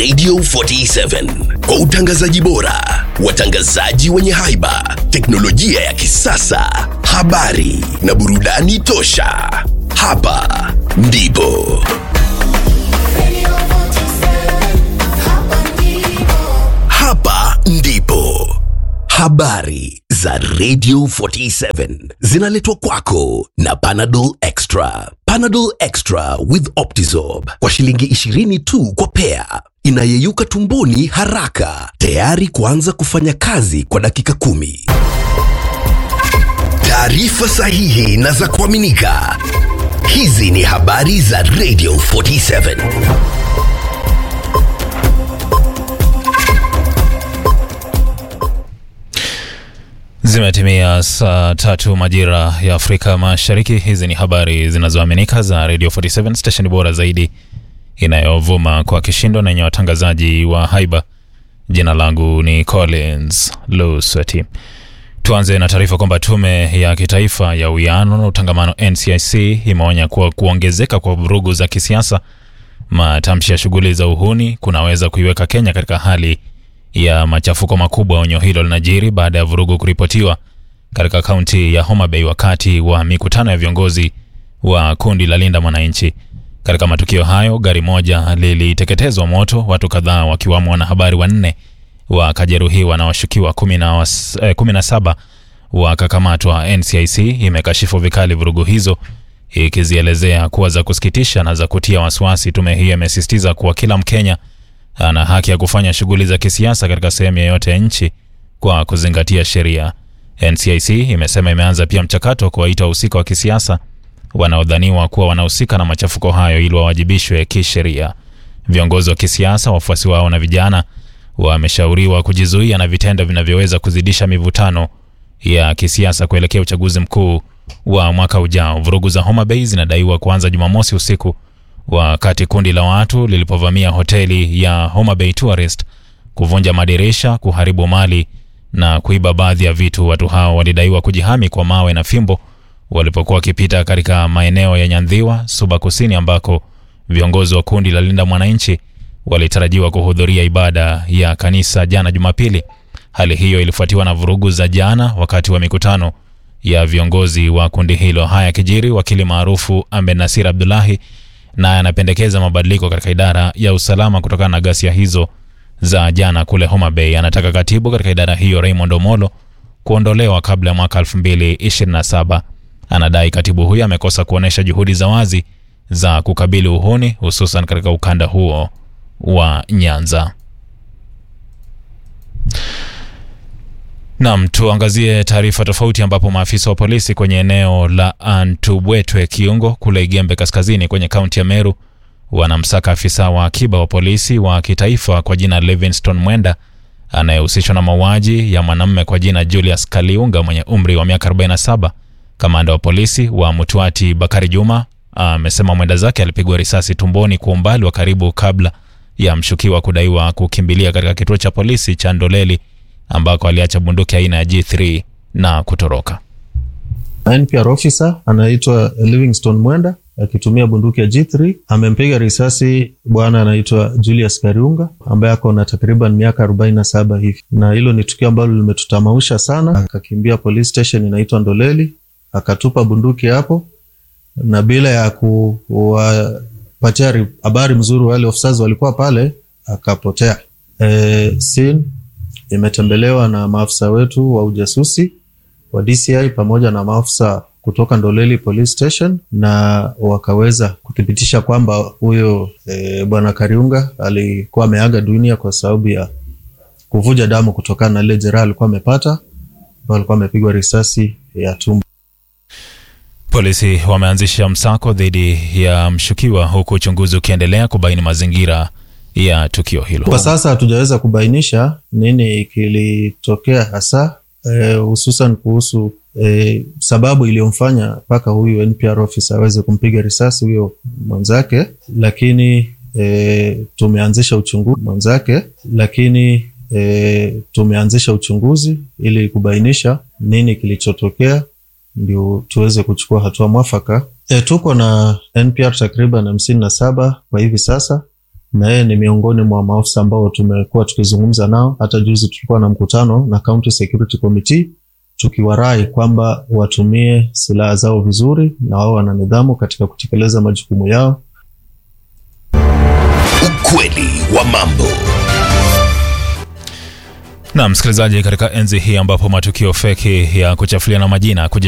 Radio 47 kwa utangazaji bora, watangazaji wenye haiba, teknolojia ya kisasa, habari na burudani tosha. Hapa ndipo hapa ndipo habari za Radio 47 zinaletwa kwako na Panadol Extra. Panadol Extra with Optizorb kwa shilingi 20 tu kwa pea, inayeyuka tumboni haraka, tayari kuanza kufanya kazi kwa dakika kumi. Taarifa sahihi na za kuaminika. Hizi ni habari za Radio 47. Zimetimia saa tatu majira ya Afrika Mashariki. Hizi ni habari zinazoaminika za Radio 47 station bora zaidi inayovuma kwa kishindo na yenye watangazaji wa haiba. Jina langu ni Collins Lusweti. Tuanze na taarifa kwamba tume ya kitaifa ya uwiano na utangamano NCIC imeonya kuwa kuongezeka kwa vurugu za kisiasa, matamshi ya shughuli za uhuni kunaweza kuiweka Kenya katika hali ya machafuko makubwa. Onyo hilo linajiri baada ya vurugu kuripotiwa katika kaunti ya Homa Bay wakati wa mikutano ya viongozi wa kundi la Linda Mwananchi. Katika matukio hayo, gari moja liliteketezwa moto, watu kadhaa wakiwamo wanahabari wanne wakajeruhiwa na washukiwa kumi na was- eh, kumi na saba wakakamatwa. NCIC imekashifu vikali vurugu hizo ikizielezea kuwa za kusikitisha na za kutia wasiwasi. Tume hiyo imesisitiza kuwa kila Mkenya ana haki ya kufanya shughuli za kisiasa katika sehemu yoyote ya nchi kwa kuzingatia sheria. NCIC imesema imeanza pia mchakato wa kuwaita wahusika wa kisiasa wanaodhaniwa kuwa wanahusika na machafuko hayo ili wawajibishwe kisheria. Viongozi wa kisiasa, wafuasi wao na vijana wameshauriwa kujizuia na vitendo vinavyoweza kuzidisha mivutano ya kisiasa kuelekea uchaguzi mkuu wa mwaka ujao. Vurugu za Homa Bay zinadaiwa kuanza Jumamosi usiku wakati kundi la watu lilipovamia hoteli ya Homa Bay Tourist, kuvunja madirisha, kuharibu mali na kuiba baadhi ya vitu. Watu hao walidaiwa kujihami kwa mawe na fimbo walipokuwa wakipita katika maeneo ya Nyandhiwa, Suba Kusini, ambako viongozi wa kundi la Linda Mwananchi walitarajiwa kuhudhuria ibada ya kanisa jana Jumapili. Hali hiyo ilifuatiwa na vurugu za jana wakati wa mikutano ya viongozi wa kundi hilo. Haya kijiri, wakili maarufu Ahmed Nasir Abdullahi naye anapendekeza mabadiliko katika idara ya usalama kutokana na ghasia hizo za jana kule Homa Bay. Anataka katibu katika idara hiyo Raymond Omolo kuondolewa kabla ya mwaka 2027. Anadai katibu huyo amekosa kuonyesha juhudi za wazi za kukabili uhuni hususan katika ukanda huo wa Nyanza. Nam, tuangazie taarifa tofauti ambapo maafisa wa polisi kwenye eneo la Antubwetwe Kiungo kule Igembe Kaskazini kwenye kaunti ya Meru wanamsaka afisa wa akiba wa polisi wa kitaifa kwa jina Livingston Mwenda anayehusishwa na mauaji ya mwanamume kwa jina Julius Kaliunga mwenye umri wa miaka 47. Kamanda wa polisi wa Mutwati Bakari Juma amesema mwenda zake alipigwa risasi tumboni kwa umbali wa karibu kabla ya mshukiwa kudaiwa kukimbilia katika kituo cha polisi cha Ndoleli ambako aliacha bunduki aina ya G3 na kutoroka. NPR officer anaitwa Livingston Mwenda akitumia bunduki ya G3 amempiga risasi bwana anaitwa Julius Kariunga ambaye ako na takriban miaka 47 hivi, na hilo ni tukio ambalo limetutamausha sana. Akakimbia police station inaitwa Ndoleli, akatupa bunduki hapo, na bila ya kuwapatia habari mzuri wale officers walikuwa pale, akapotea. E, scene imetembelewa na maafisa wetu wa ujasusi wa DCI pamoja na maafisa kutoka Ndoleli Police Station na wakaweza kuthibitisha kwamba huyo e, bwana Kariunga alikuwa ameaga dunia kwa sababu ya kuvuja damu kutokana na ile jeraha alikuwa amepata, ambao alikuwa amepigwa risasi ya tumbo. Polisi wameanzisha msako dhidi ya mshukiwa huku uchunguzi ukiendelea kubaini mazingira ya tukio hilo. Kwa sasa hatujaweza kubainisha nini kilitokea hasa hususan e, kuhusu e, sababu iliyomfanya mpaka huyu NPR officer aweze kumpiga risasi huyo mwenzake, lakini e, tumeanzisha uchunguzi mwenzake, lakini e, tumeanzisha uchunguzi ili kubainisha nini kilichotokea ndio tuweze kuchukua hatua mwafaka. E, tuko na NPR takriban hamsini na saba kwa hivi sasa na yeye ni miongoni mwa maafisa ambao tumekuwa tukizungumza nao. Hata juzi tulikuwa na mkutano na County Security Committee tukiwarai kwamba watumie silaha zao vizuri na wao wana nidhamu katika kutekeleza majukumu yao. Ukweli wa mambo. Na msikilizaji, katika enzi hii ambapo matukio feki ya kuchafuliana majina